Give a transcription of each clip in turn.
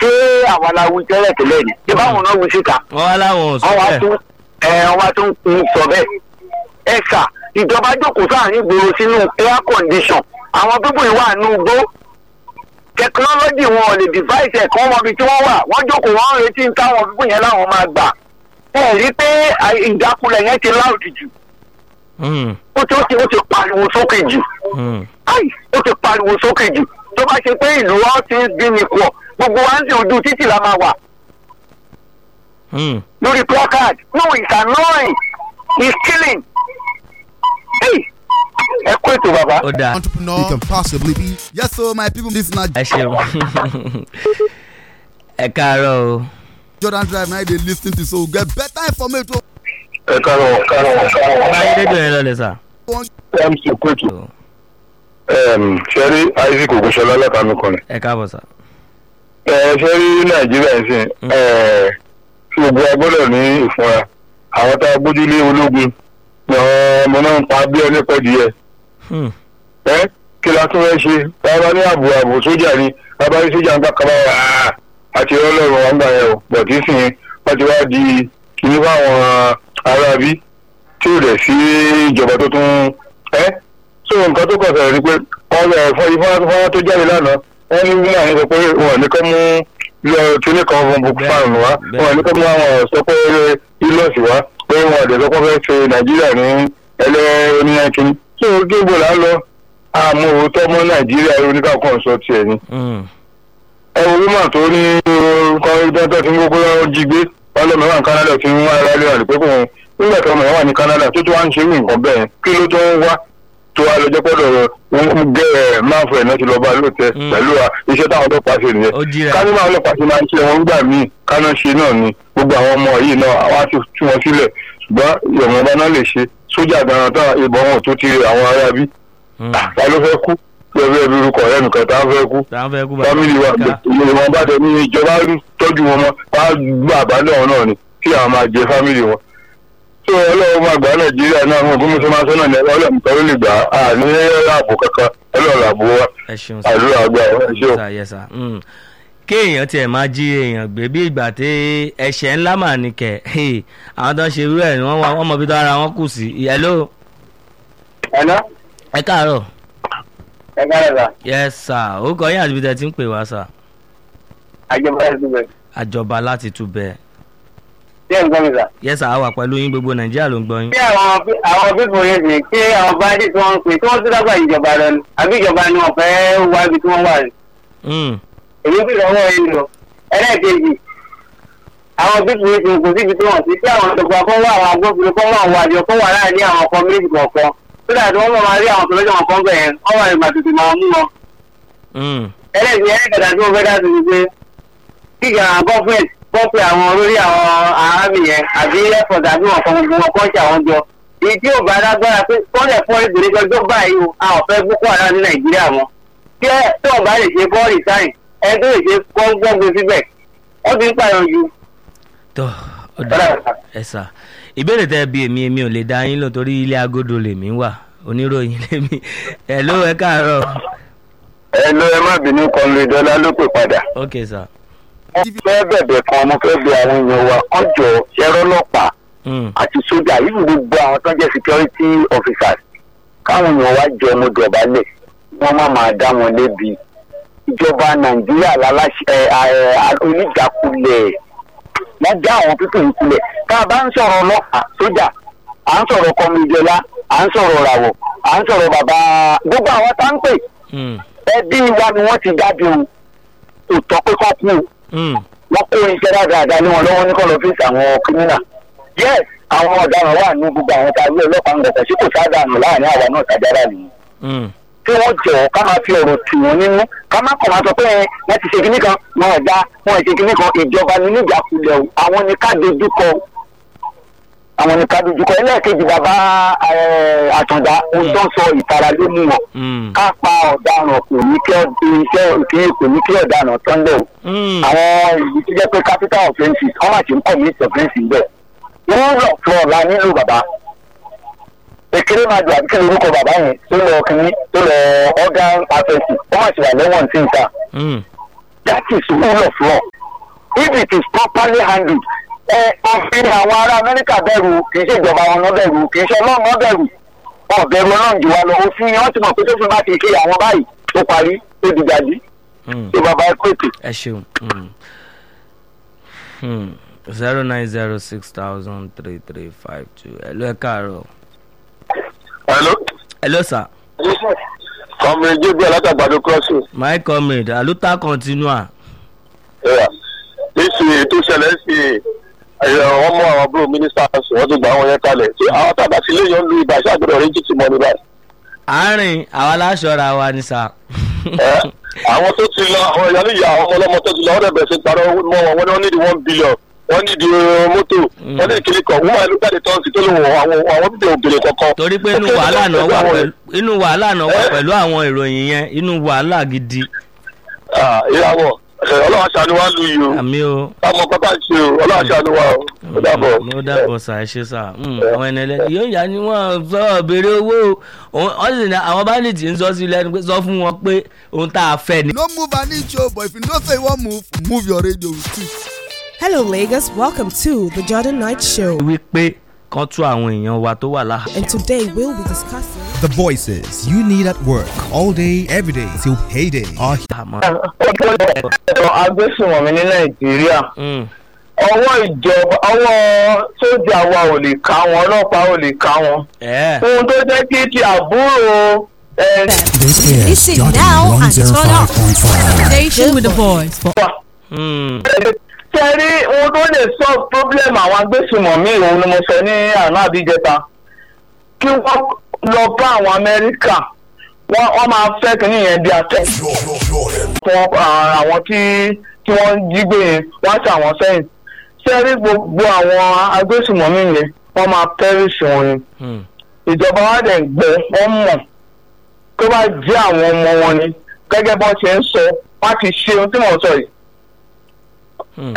ṣé àwọn aláwo tẹ́lẹ̀ tẹ́lẹ̀ ni ṣé báwọn náà wí síta wọ́n wá láwọn ò sọ wọ́n wá bẹ́ẹ̀ tún ẹ wọ́n wá tún ń sọ bẹ́ẹ̀ ẹ sà ìjọba jókòó sáàrin ìgboro sínú air condition àwọn pípọ̀ ìwà àánú gbó technology wọn ò lè device ẹ̀ kán wọn bí tí wọ́n wà wọ́n jókòó wọ́n ń retí táwọn pípọ̀ yẹn láwọn máa gbà ẹ rí pé àì- ìjákulẹ̀ yẹn ti láòdì jù Hmm, ó ti ó ti ó ti pariwo sókè jù hmm. ai ó ti pariwo sókè jù tó bá ṣe pé ìlú wa ti ń dín ní pọ̀ gbogbo wa ń sin ojú títì la máa wà Hmm. lórí placard no it's annoying it's killing hey ẹ kó ètò bàbá. ó dáa entrepreneur you can possibly be. Yes, so my people, this is not ẹ ṣeun ẹ káàárọ̀ o Jordan Drive. Now they listen to so we get better information. ẹ kárọ̀ kárọ̀ kárọ̀ báyìí rédíò yẹn lọlẹ̀ sà. mc kwetu ṣẹ́rí isaac ogunṣọlá látàmì kan ẹ káàbọ̀ sà. ṣẹ́rí nàìjíríà ń sìn gbogbo agbọ́dọ̀ ní ìfúnra àwọn tá a gbójúlé ológun ni àwọn ọmọ náà ń pa bí ẹni pẹ́ díẹ̀ Hmm, ẹ kí la tún fẹ́ ṣe bàbá ní ààbò ààbò sójà ni bàbá ní sójà ń gbà kaba wà á àti ọlọ́run wọn gbà yẹn o bọ̀ tí sìn wọ́n ti wá di kìíní fáwọn ará bí tí ò dẹ̀ sí ìjọba tó tún ẹ́ so nǹkan tó kọ̀ sọ̀rọ̀ ni pé wọ́n lọ fún ifá fún tó jáde lánàá wọ́n ní wọ́n àwọn sọ pé wọn ní kọ́ mú lọ kíní kan fún boko haram wá wọn ní kọ́ mú àwọn sọ pé ilọ̀sì wá pé wọn àdè sọ pé wọ́n fẹ́ ṣe nàìjíríà ní ẹlẹ́ oníyànkíní so gbogbo là ń lọ àmọ́ òótọ́ mọ́ nàìjíríà oníkàkọ́ sọ tiẹ̀ ni hmm. ẹ wo woman tó ní kọ́ńtà tí gbogbo wọn jí gbé wọn lọ́mọ wà ní canada tí wọ́n ara lé àlùpẹ́ fún wọn nígbà tí ọmọ yẹn wà ní canada tó tó wá ń ṣe irú nǹkan bẹ́ẹ̀ kí ló tó ń wá tó wá lọ́jọ́ pọ́dọ̀ wọn gẹ́ ẹ̀ máa fọ ẹ̀ náà ti lọ bá lóòótọ́ Mm. pẹ̀lú à, iṣẹ́ táwọn ọlọ́pàá ṣe nìyẹn ó jíra kánú máa ọlọ́pàá ṣe máa ń ṣe wọn gbà míì kánú ṣe náà ni gbogbo àwọn ọmọ yìí náà wá ti tú wọn sílẹ̀ ṣùgbọ́n ìwọ̀nba náà lè ṣe sójà gan-an tán ìbọn wọn tó ti àwọn ará bí Hmm. ta ló fẹ́ kú lọ́wọ́ ẹbí orúkọ ọ̀rẹ́ nìkan tá a fẹ́ kú táwọn fẹ́ kú bàbá fámìlì wa ká. ìyẹn wọn bá tẹ ní ìjọba tọ́jú wọn mọ́ wá gbọ́ àbálẹ̀ wọn náà ni kí àwọn máa jẹ fámìlì wọn. tó ọlọ́run máa gbà nàìjíríà náà wọn gómìnà máa sọ́nà ní ọlọ́run tó lè gbà á ní ààbò kankan ọlọ́run ààbò wa ẹ ṣeun sà. àdúrà àgbà ẹ ṣé o. sà yẹ sà. Hmm. kéèyàn tiẹ̀ máa jí èèyàn gbé bí ìgbà tí ẹ̀ṣẹ̀ ńlá mà ní kẹ̀ Hey, àwọn tó ń ṣe irú ẹ̀ ni wọ́n wá- wọ́n mọ bí tó ara wọn kù sí. hello ẹ̀nà ẹ káàárọ̀ ẹ káyọ̀ sà yes sà ó kọ yín àti bí tẹ ti ń pè wá sà. àjẹbá ẹ̀ síbẹ̀ àjọba láti túbẹ̀ ṣé ẹ̀ ń gbọ́ mi sà. yes sà á wà pẹ̀lú yín gbogbo nàìjíríà ló ń gbọ́ yín. bí àwọn àwọn pípọ̀ yẹn sì kí àwọn báńdì tí wọ́n ń pè tí wọ́n tún dábàá ìjọba lọ ni àbí ìjọba ni wọ́n fẹ́ wá ibi tí wọ́n wà ní. Hmm, èyí sì lọ́wọ́ yẹn lọ ẹlẹ́ẹ̀kejì àwọn bíbí yìí kò síbi tí wọ́n ti tí àwọn ìjọba kan wá àwọn agbófinró kan wá àwọn àjọ kan wà láàrin àwọn ọkọ méjì kọ̀ọ̀kan tó dàbí wọ́n máa rí àwọn tọ́lọ́jọ́ wọn kan bẹ̀ yẹn wọ́n wà ìgbà tuntun máa mú wọn. hmm, ẹlẹ́ẹ̀kejì ẹlẹ́ẹ̀kẹta tí wọ́n fẹ́ dá sí ni pé kíkà gọ́fẹ̀t kọ́pì àwọn olórí àwọn arábì yẹn àbí ẹ̀fọ̀dà àbí wọn kan gbogbo wọn kọ́ ṣe àwọn jọ èyí tí ò bá lágbára pé kọ́lẹ̀ fún ìgbèrè ọjọ́ báyìí o a ò fẹ́ boko haram ní nàìjíríà mọ́ tí ẹ tí ò bá lè ṣe bọ́ọ̀lì sáyìn ẹ tó lè ṣe gbọ́ngbọ́ngbé síbẹ̀ wọ́n ti ń pààyàn ju. tó ó dá ẹ sà ìbéèrè tẹ bí èmi èmi ò lè dá yín lò torí ilé agodo lèmi wà oníròyìn lèmi hello ẹ káàárọ̀ ẹ lọ ẹ má bínú kan lè dọ́là ló pè padà. ok sà. fẹ́ bẹ̀bẹ̀ kan mo fẹ́ bẹ àwọn èèyàn wa kán jọ ṣẹ́rọ́ ọlọ́pàá Hmm, àti sójà yìí gbogbo àwọn tó ń jẹ́ security officers káwọn èèyàn wá jọ ọmọ dọ̀bálẹ̀ wọ́n má máa dá wọn lébi ìjọba nàìjíríà láláṣẹ oníjàkulẹ̀ wọ́n já àwọn pípọ̀ yìí kulẹ̀ tá a bá ń sọ̀rọ̀ ọlọ́pàá sójà à ń sọ̀rọ̀ kọmídẹ́lá à ń sọ̀rọ̀ ràwọ̀ à ń sọ̀rọ̀ bàbá gbogbo àwọn tá ń pè hmm, ẹbí wa ni wọ́n ti jáde o kò tọ́ pé kọ́ kú o hmm, wọ́n kó iṣẹ́ dáadáa ní wọn lọ́wọ́ ní kọ́ lọ́fíìsì àwọn kírímìnà. yes àwọn ọ̀daràn wà ní gbogbo àwọn tá a gbé ọlọ́pàá ń gbọ̀gbọ̀ sí kò sádàánù láàrin àwa náà tàjára nìyí. hmm, kí wọ́n jọ ká máa fi ọ̀rọ̀ tì wọ́n nínú ká má kàn máa sọ pé ẹ wọ́n ti ṣe kinní kan wọn ò dá wọn ò ṣe kinní kan ìjọba ní níjàkulẹ̀ o àwọn ni ká dojúkọ àwọn ni ká dojúkọ ẹlẹ́ẹ̀kejì bàbá eh, àtàndá ohun tó ń sọ ìtara ló mú wọn hmm, ká pa ọ̀daràn kò ní kí iṣẹ́ kò ní kí ọ̀daràn tán lẹ̀ o hmm. àwọn ìlú tó jẹ́ pé capital offences wọ́n máa ti ń commit offences bẹ́ẹ̀. wọ́n lọ fún ọ̀la nílò bàbá. èkéré máa dùn àbíkẹ́ lórúkọ bàbá yẹn tó lọ kínní tó lọ organ offences wọ́n máa ti wà lẹ́wọ̀n tí ń ta. hmm. that is rule of law if it is properly handled ẹ òfin àwọn ará amẹ́ríkà bẹ̀rù kì í ṣe ìjọba wọn náà bẹ̀rù kì í ṣe ọlọ́run náà bẹ̀rù wọn bẹ̀rù ọlọ́run jù wá lọ òfin yẹn wọ́n ti mọ̀ pé tó fi bá ti ṣe àwọn báyìí ó parí ó di gàdí Mm. ṣé bàbá ẹ pèsè. ẹ ṣeun zero nine zero six thousand three three five two ẹ ló ẹ káàárọ̀ hello ẹ ló sà ọmọ ẹjẹ bí alátàgbàdo crossing my comrade aluta continua níṣì tó ṣẹlẹ̀ sí wọ́n mú àwọn àbúrò mínísítà wọ́n ti gbà wọ́n yẹn kalẹ̀ tí àwọn tàbá sí ilé yẹn ń lu ibà ṣàgbọ́dọ̀ rẹ̀ jìtì mọ́ ní báyìí. àárín àwa láṣọra wa ni sà. Ẹ, àwọn tó ti lọ àwọn ìyá níyà àwọn ọmọ ọlọ́mọ tó ti lọ wọ́n dẹ̀ bẹ̀rẹ̀ sí parọ́ mọ́ wọn wọ́n ní wọ́n ní di one billion wọ́n ní di uh, mọ́tò wọ́n ní ìkíní kan wọ́n máa ló jáde tán sí tó lóun àwọn àwọn bíbẹ̀ òbèrè kankan. torí pé inú wàhálà náà wà pẹ̀lú inú wàhálà náà wà pẹ̀lú àwọn ìròyìn yẹn inú wàhálà gidi ìyàwó ọlọ́wọ́ aṣáájú wa lu yìí o àmì o. táwọn pápá ṣe o ọlọ́wọ́ aṣáájú wa o ó dàbọ̀. ló dàbọ̀ sà ẹ ṣe sà Mm, àwọn ẹni ẹlẹ́ni yóò yá ni wọ́n sọ béèrè owó o wọ́n sì ní àwọn bandits ń sọ sí lẹ́nu pé sọ fún wọn pé ohun tá a fẹ́ ni. no move an inch o but if you know say you wan move move your radio with it. Hello, Lagos. Welcome to the Jordan Knight Show. wípé kán tú àwọn èèyàn wa tó wà láhà. And today we'll be discussing. The voices you need at work all day, every day till payday are àmọ́ ọ̀pọ̀lọpọ̀ agbésùnmọ̀mí ní nàìjíríà mm, ọwọ́ ìjọba ọwọ́ sójà wa ò lè ká wọn ọlọ́pàá ò lè ká wọn. ẹ̀ ohun tó jẹ́ kí ti àbúrò ẹ̀ This is Listen Jordan now and turn up. 105.5. Station with the voice for wà. mm, tẹ́rí ohun tó lè solve problem àwọn agbésùnmọ̀mí òun ni mo sọ ní àná àbíjẹta kí wọ́n lọ bá àwọn amẹ́ríkà wọ́n wọ́n máa fẹ́ kínní yẹn bí atẹ́. fún àwọn tí tí wọ́n jí gbé yẹn wọ́n ṣe àwọn sẹ́yìn tẹ́rí gbogbo àwọn agbésùnmọ̀mí yẹn wọ́n máa perish wọn ni. mm, ìjọba wa dẹ̀ ń gbọ́ wọ́n mọ̀ tó bá jẹ́ àwọn ọmọ wọn ni gẹ́gẹ́ bọ́n ṣe ń sọ wọ́n ti ṣe ohun tí mò ń sọ yìí. mm.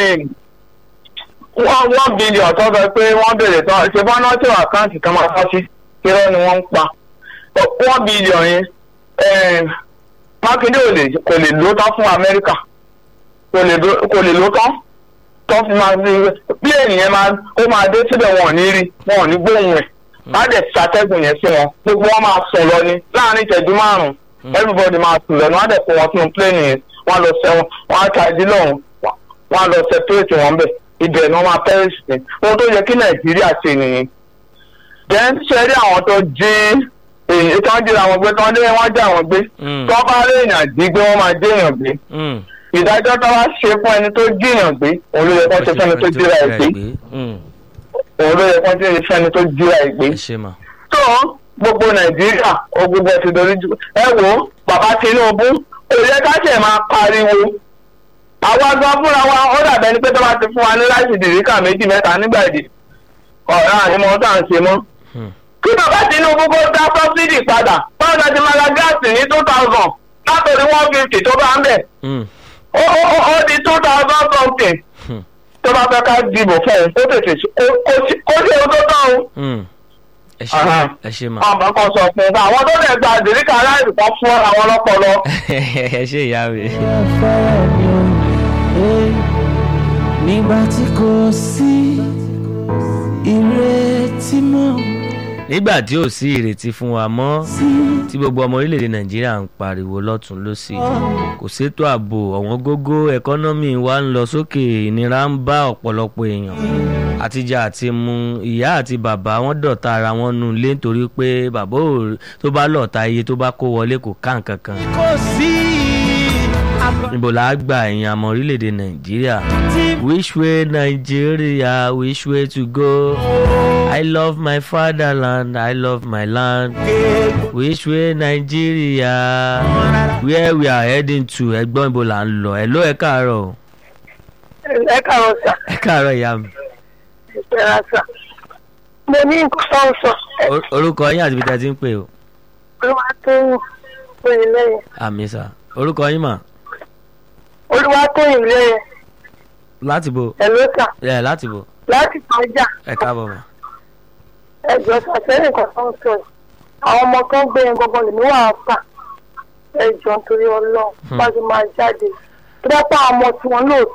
wọ́n one billion tó sọ pé wọ́n bèrè tán ṣe bọ́n náà tí àkáǹtì kan máa fọ́ sí irọ́ ni wọ́n ń pa one billion yẹn eh, mákindé ò lè kò lè ló tán fún amẹ́ríkà kò lè ló- kò lè ló tán tó fi máa fi pílẹ̀nì yẹn máa ó máa dé síbẹ̀ wọn ò ní rí wọn ò ní gbóhùn ẹ̀ má dẹ̀ ṣàtẹ́gùn yẹn sí wọn gbogbo wọn máa sùn lọ ni láàrin ìṣẹ́jú márùn-ún everybody máa sùn lọ ni wọ́n á dẹ̀ kó wọn sínú pílẹ̀nì yẹn wọ́n á lọ sẹ́wọ̀n wọ́n á ta ìdí lọ́hùn wọ́n á lọ separate wọn bẹ̀ ibẹ̀ ni wọ́n máa perish ní ohun tó yẹ kí nàìjíríà ṣe nìyí then ṣe rí àwọn tó jí èyí tó ń jíra wọn gbé tó ń lé wọn já wọn gbé Mm. tó bá rí èèyàn jí gbé wọn máa jẹ́ èèyàn gbé mm. ìdájọ́ tó bá ṣe fún ẹni tó jíyàn gbé òun ló yẹ kó ṣe fẹ́ni tó jíra ẹ̀ gbé Mm, òun ló yẹ kó ṣe fẹ́ni tó jíra ẹ̀ gbé ẹ ṣe mà. tó gbogbo nàìjíríà ó gbogbo ẹ ti dorí jù ẹ wo bàbá tinubu kò yẹ ká ṣe máa pariwo àwa gan fúnra wa ó dàbẹ ni pé tó bá ti fún wa ní láìsí dìríkà méjì mẹ́ta nígbà èdè ọ̀rẹ́ ànímọ́ tá à ń ṣe mọ́ Hmm. kí bàbá tinubu kó dá sọ́sídì padà báwo la ti máa ra gáàsì ní two thousand látòrí one fifty tó bá ń bẹ̀ Mm, ó ó ó ó di two thousand something Hmm. tó bá fẹ́ ká dìbò fún un ó tètè ṣe- kó- kó ṣe kó ṣe ohun tó tán o mm. ẹ ṣe Aha. ẹ ṣe mà. ọmọ kan sọ fún un pé àwọn tó lè gba àdìríkà aláìsàn kan fún àwọn ọlọpọlọ. ẹ ṣe ìyá mi. nígbà tí kò sí ìrètí mọ́ nígbà tí ò sí ìrètí fún wa mọ́ sí tí gbogbo ọmọ orílẹ̀-èdè nàìjíríà ń pariwo lọ́tún lọ́sì kò sétò ààbò ọ̀wọ́n gógó ẹkọ́nọ́mì wa ń lọ sókè ìnira ń bá ọ̀pọ̀lọpọ̀ èèyàn àtijọ́ àti mu ìyá àti bàbá wọn dọ̀tá ara wọn nù lé nítorí pé bàbá ò tó bá lọ̀ta iye tó bá kó wọlé kò ká nǹkan kan kò sí àbọ̀ níbo la á gba ẹ̀yìn àmọ́ orílẹ̀-èdè nàìjíríà which way nigeria which way to go i love my fatherland i love my land which way nigeria where we are heading to ẹgbọ́n ibo là ń lọ ẹ ló ẹ káàárọ̀ o. ẹ kàrọ sà ẹ káàárọ̀ ìyá mi ẹ ra sà mo ní nǹkan tó ń sọ Or- orúkọ yín àti ibi tí a ti ń pè o olúwa tó ń pè lẹ́yìn àmì sà orúkọ yín mà olúwa tó ń lẹ́yìn láti bo ẹ ló sà ẹ láti bo láti pàjá ẹ káàbọ̀ mà ẹjọ sàtẹ́rì nǹkan tó ń sọ yìí àwọn ọmọ tó ń gbé yẹn gbọgbọn lèmi wà á fà ẹjọ nítorí ọlọ́run Hmm. bá ti máa jáde tó bá pa ọmọ tiwọn lóòótọ́